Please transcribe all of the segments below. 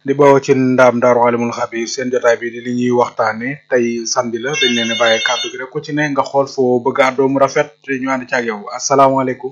di bawoo ci ndaam daaru alimul xabir seen jotaay bi di li ñuy waxtaane tey samedi la dañ leen a bàyyi kàddu gi rek ku ci ne nga xool foo bëgg a àddoo mu rafet te ñu ànd ci ak yow asalaamaaleykum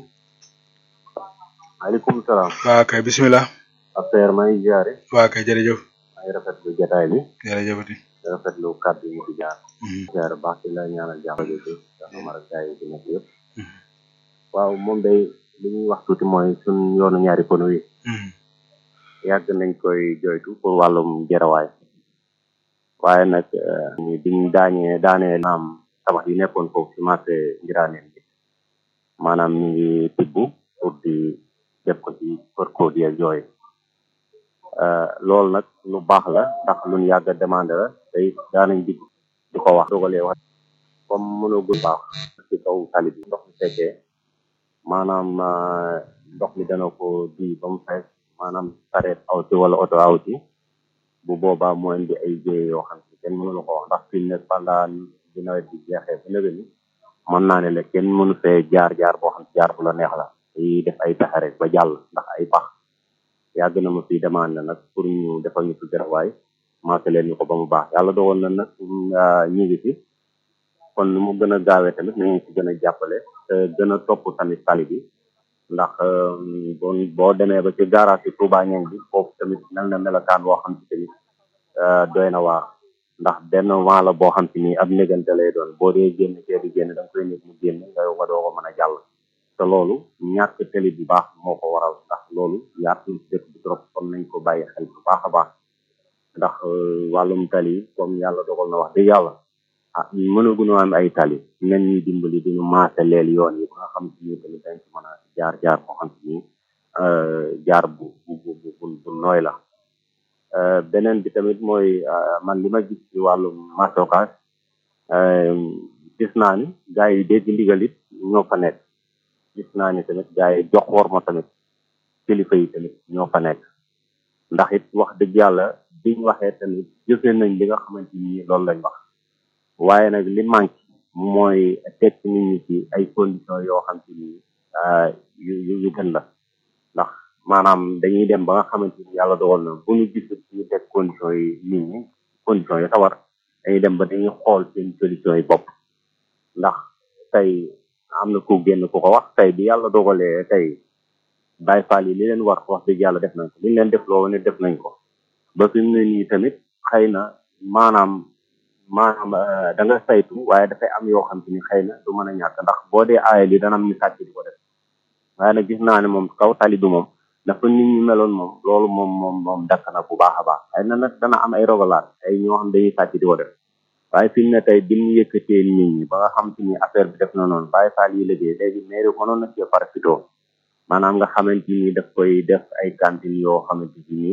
maaleykum salaam. waa kay bisimilah. affaire maa ngi jaare. waa kay jërëjëf. maa ngi rafetlu jotaay bi. jërëjëfati. di rafetlu kàddu yi fi jaar. jaare baax ci la ñaanal jàmm ji ci Amara gaay yi nekk yëpp. waaw moom day li ñuy wax tuuti mooy suñ yoonu ñaari pono yi. yàgg nañ koy joytu pour wàllum jarawaay. waaye nag biñ daañee daanee naam tabax yi nekkoon foofu ci marché Ngiraaneen bi maanaam ñu ngi tibb pour di def ko ci kër kóod yeeg yooyu loolu nag lu baax la ndax luñ yàgg a demandé la tey daanañ digg di ko wax dogalee wax comme mënagul baax ci kaw tali bi ndox mi fekkee maanaam ndox mi dana ko di ba mu fees maanaam sareet aw ci wala oto aw ci bu boobaa moo indi ay jéye yoo xam ne kenn mënu la ko wax ndax fi ne pendant bi nawet bi jeexee ba nëgë ni mën naa ne la kenn mënu fee jaar jaar boo xam ne jaar bu la neex la yi def ay pexe rek ba jàll ndax ay pax yàgg na ma fi demande nag pour ñu defal ñu fi garawaay maase leen ñu ko ba mu baax yàlla dogal na nag ñu ngi fi kon nu mu gën a gaawee tamit nañu ci gën a jàppale te gën a topp tamit tali bi ndax bon boo demee ba ci garage ci Touba ñeng bi foofu tamit mel na melokaan boo xam ci tamit doy na waar ndax benn vent la boo xam ci nii ab négante lay doon boo dee génn cee di génn da nga koy nit mu génn nga yow nga doo ko mën a jàll te loolu ñàkk tali bu baax moo ko waral ndax loolu yaatu ci dëkk bi trop kon nañ ko bàyyi xel bu baax a baax ndax wàllum tali comme yàlla dogal na wax dëgg yàlla ah mënaguñu am ay tali nen ñuy dimbali duñu maase leel yoon yi ba nga xam ci nii tamit dañ ci mën a jaar jaar boo xam ci nii jaar bu bu bu bu nooy la beneen bi tamit mooy man li ma gis ci wàllum mastokas gis naa ni gars yi dégg ndigal it ñoo fa nekk gis naa ni tamit gars yi jox war ma tamit kilifa yi tamit ñoo fa nekk ndax it wax dëgg yàlla biñ waxee tamit jëfee nañ li nga xamante ni loolu lañ wax waaye nag li manque mooy teg nit ñi ci ay conditions yoo xam te ni yu yu yu gën la ndax maanaam dañuy dem ba nga xamante ni yàlla dogal na bu ñu gis ñu teg conditions yi nit ñi conditions yi tawar dañuy dem ba dañuy xool seen solutions yi bopp ndax tey am na ku génn ku ko wax tey bi yàlla dogalee tey Baay Faal yi li leen war wax dëgg yàlla def nañ ko li ñu leen def loo ne def nañ ko ba fi mu ne nii tamit xëy na maanaam maanaam da nga saytu waaye dafay am yoo xam te ni xëy na du mën a ñàkk ndax boo dee aaya li dana am ñu sàcc di ko def waaye nag gis naa ne moom kaw tali bi moom dafa nit ñi meloon moom loolu moom moom moom dakk na bu baax a baax xëy na nag dana am ay rogalaat ay ñoo xam dañuy sàcc di ko def waaye fi mu ne tey bi ñu yëkkatee nit ñi ba nga xam te ni affaire bi def na noonu bàyyi faal yi liggéey léegi mairie mënoon na cee parafitoo maanaam nga xamante ni daf koy def ay cantine yoo xamante ni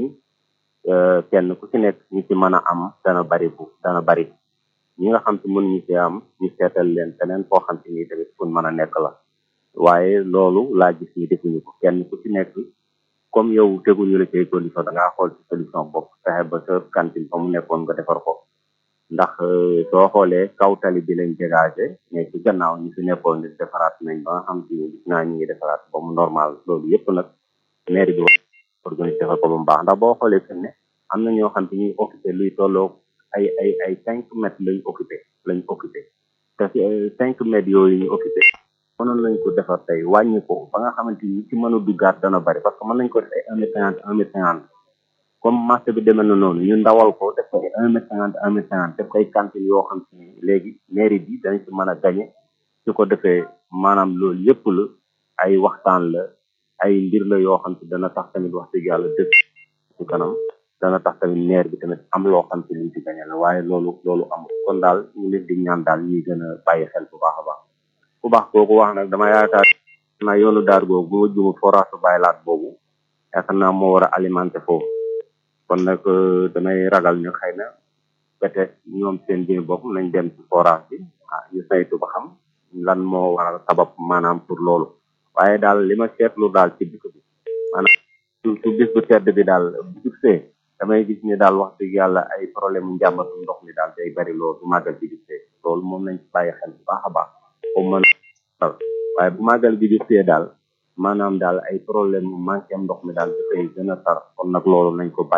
kenn ku ci nekk ñi ci mën a am dana bari bu dana bari ñi nga xam te mën ñu ci am ñu seetal leen feneen foo xam te ni tamit fu mën a nekk la waaye loolu laa gis ni defuñu ko kenn ku ci nekk comme yow teguñu la cay condition da ngaa xool ci solution bopp fexe ba sa cantine fa mu nekkoon nga defar ko ndax soo xoolee kaw tali bi lañ dégagé mais ci gannaaw ñu fi nekkoon ni defaraat nañ ba nga xam te ni gis naa ñu ngi defaraat ba mu normal loolu yëpp nag mairie bi organisé ko ba mu baax ndax boo xoolee fi ne am na ñoo xam te ñuy occupé luy tolloo ay ay ay cinq mètres lañ occupé lañ occupé te cinq mètres yooyu ñu occupé mënoon nañ ko defar tey wàññi ko ba nga xamante ni ci mën a duggaat dana bari parce que mën nañ ko def ay un mètre cinquante un mètre cinquante comme marché bi demee na noonu ñu ndawal ko def ko ay un mètre cinquante un mètre cinquante def ay cantine yoo xam te ni léegi mairie bi dañ ci mën a gañe su ko defee maanaam loolu yëpp la ay waxtaan la ay mbir la yoo xam te dana tax tamit wax dëgg yàlla dëkk ci kanam dana tax tamit maire bi tamit am loo xam te liñ ci gañe la waaye loolu loolu amul kon daal ñu leen di ñaan daal ñuy gën a bàyyi xel bu baax a baax bu baax kooku wax nag dama yaakaar naa yoonu daar googu bu ma jumut forage bàyyi laat boobu yaakaar naa moo war a alimenter foofu kon nag damay ragal ne xëy na peut-être ñoom seen biir bopp nañ dem ci forage bi ah ñu saytu ba xam lan moo waral sabab maanaam pour loolu waaye daal li ma seetlu daal ci dëkk bi maanaam su bis bu tedd bi daal bu jubsee damay gis ni daal wax dëgg yàlla ay problème mu njàmbatu ndox mi daal day bari loolu bu màggal bi jubsee loolu moom nañ ci bàyyi xel bu baax a baax comme mën waaye bu màggal bi jubsee daal maanaam daal ay problème mu manqué ndox mi daal dafay gën a tar kon nag loolu nañ ko bàyyi